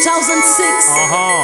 2006. Uh-huh.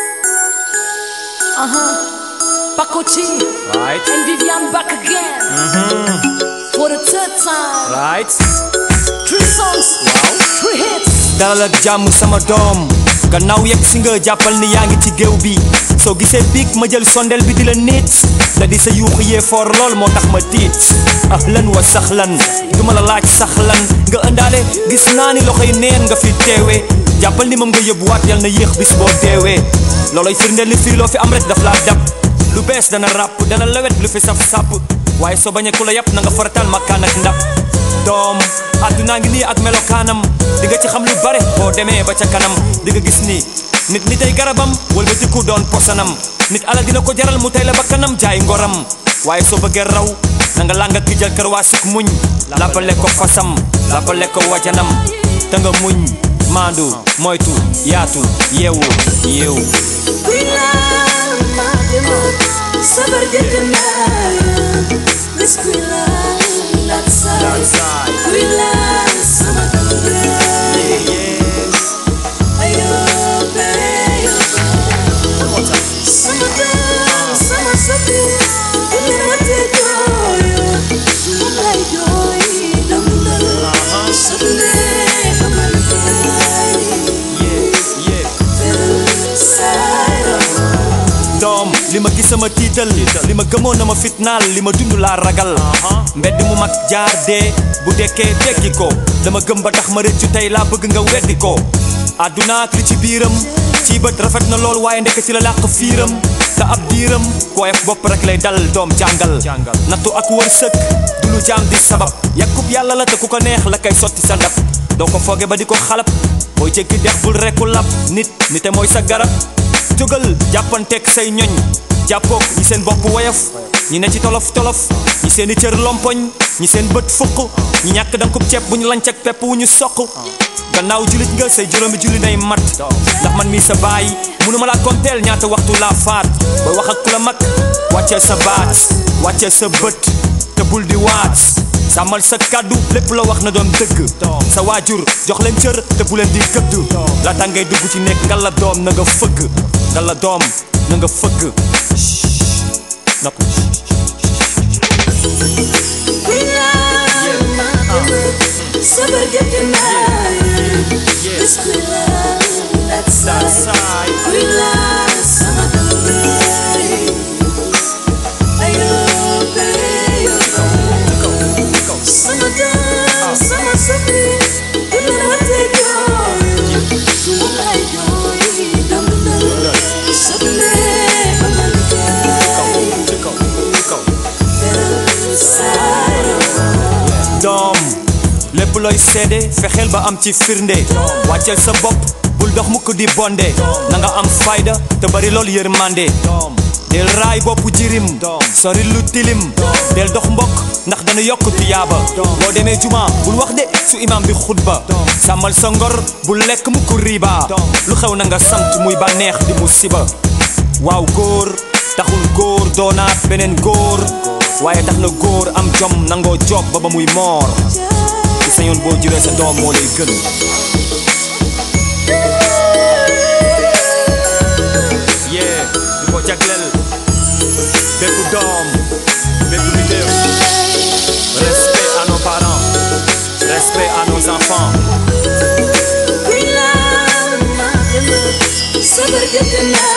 Uh-huh. Paco G Right. and Vivian back again. For the third time. Right. Three songs. Three hits. dalal ak jàmm sama doom gannaaw yegg si nga jàppal ni yaa ngi ci géew bi soo gisee biig ma jël sondel bi di la nit da di sa yuuxu yee foor lool moo tax ma tiit ahlan wa saxlan du ma la laaj saxlan nga ëndaale gis naa ni loxoy neen nga fi teewee jàppal ni moom nga yóbbuwaat yal na yéex bis boo deewee looloy firndeel ni fii loo fi am rek daf laa dab lu bees dana ràpp dana lawet lu fi saf sàpp waaye soo bañee ku la yàpp na nga faratal makkaan ak ndab doom àddunaa ngi nii ak melokaanam di nga ci xam lu bare boo demee ba ca kanam di nga gis ni nit ni tey garabam wala ku doon posanam nit ala dina ko jaral mu tey la ba kanam jaay ngoram waaye soo bëggee raw na nga làng ak ki jël kër waa suk muñ lappale ko fasam lappale ko wajanam te nga muñ maandu moytu yaatu yeewu yeewu Kuy laal maa demoon sabar jënd naa Bés kuy laal laat saay Kuy laal sama dëngaay Ayoo beyo Sama dëng sama sobi Ini ma te jooyo Moom lay jooy dëndal Soble xamal kaay Side doom li ma gis sama tiital li ma gëmoon na ma fitnaal li ma dund laa ragal mbedd mu mag jaar dee bu dekkee teggi ko dama gëm ba tax ma rëccu tey laa bëgg nga weddi ko àdduna ak li ci biiram ci bët rafet na lool waaye ndekk ci la làq fiiram te ab diiram koyef bopp rek lay dal doom jàngal nattu ak wërsëg du lu jaam di sabab yàkkub yàlla la te ku ko neex la koy sotti sa ndab doo ko fooge ba di ko xalab booy jéggi dex bul rekku lab nit nite mooy sa garab jógal jàppanteeg say ñoñ jàppook ñi seen bopp woyof ñi ne ci tolof tolof ñi seen i cër lompoñ ñi seen bët fukk ñi ñàkk dankub ceeb bu ñu lanc ak pepp wu ñu soq gannaaw julit nga say juróomi julli nay mat ndax man mii sa baay mënuma laa konteel ñaata waxtu laa faat booy wax ak ku la mag wàccee sa baat wàccee sa bët te bul di waat sàmmal sa kàddu lépp la wax na doon dëgg sa waajur jox leen cër te bu leen di gëdd laata ngay dugg ci nekk nga la doom na nga fëgg nga la doom na nga fëgg nopp Kuy laal maa demoon sabar jënd naa Bés kuy laal laat saay Kuy laal sama dëngaay Ayoo beyo Sama dëng sama sobi Ini ma te jooyo Moom lay jooy dëndal Soble xamal kaay Side doom lépp looy seede fexeel ba am ci firnde wàcceel sa bopp bul dox mukk di bonde na nga am fayda te bari lool yërmande del raay boppu jirim sori lu tilim del dox mbokk ndax dana yokk tiyaaba boo demee juma bul wax de su imam bi xutba sàmmal sa ngor bul lekk mukk riba lu xew na nga sant muy bànneex di musiba waaw góor taxul góor doonaat beneen góor waaye tax na góor am jom nangoo job ba ba muy moor ci sa yoon boo juree sa doom moo lay gën yee di ko jagleel bépp doom bépp leader respect à nos parents respect à nos enfants Kuy laal maa demoon sabar jënd naa